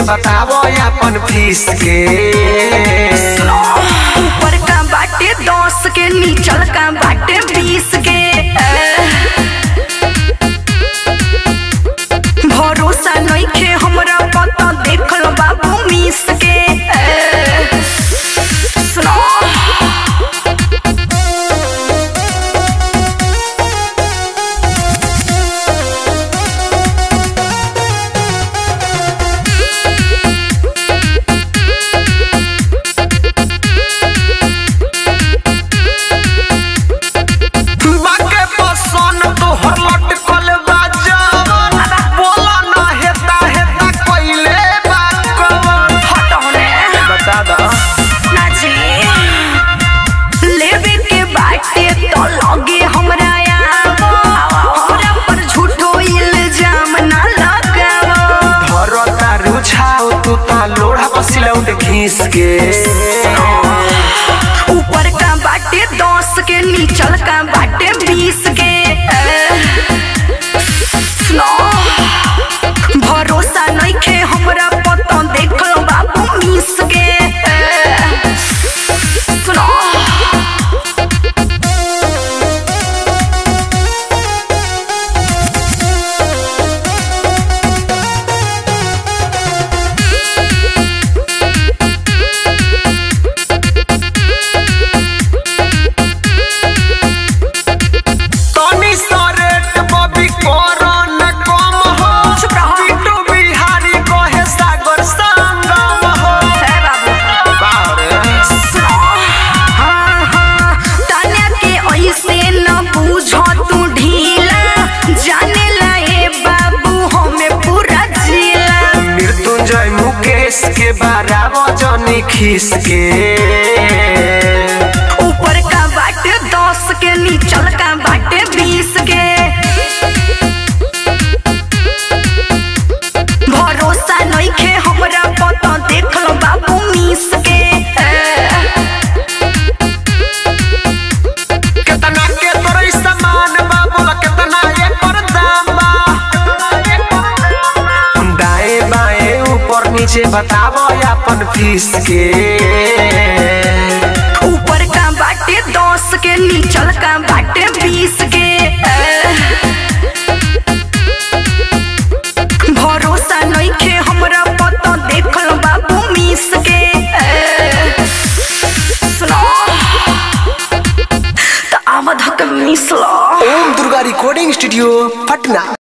बतावो अपन फीस के ऊपर का बाटे दस के नीचल का बाटे बीस के भरोसा नइखे हमरा पता देखल बाबू मिस के सुनो बाके पसंद तोहर लटकल बा जवन बोला ना हेता हेता कइले बा कवन हट होने बता दा नाची लेवे के बाटे तो लगे हमरा आवो हमरा पर झूठो इल्जाम ना लगावो धरता रुझाओ तू ता लोढ़ा पसिलौट घीस के ऊपर का बाटे दस के नीचल का बाटे बीस के सुनो भरोसा नइखे हमरा पता देखल बाबू मिस के सुनो तनी सरेट बबी करो न कम हो चुप रहो। बिट्टू बिहारी कहे सागर संगम हो है बाबू बारे सुनो हाँ हाँ ताना के ऐसे न बूझो तू ढीला जाने लाए बाबू हमें पूरा जिला मृत्युंजय मुकेश के बारह जनी खीस के ऊपर का बाटे दस के नीचल का बाटे बीस के भरोसा नइखे हमरा पता देखल बाबू मिस के केतना के तोरे सामान बा बोला केतना एकर दाम बा दाएं बाएं ऊपर नीचे बतावो अपन फीस के ऊपर का बाटे दस के नीचल का बाटे बीस के भरोसा नइखे हमरा पता देखल बाबू मिस के सुनो त आमद हक मिस लो ओम दुर्गा रिकॉर्डिंग स्टूडियो पटना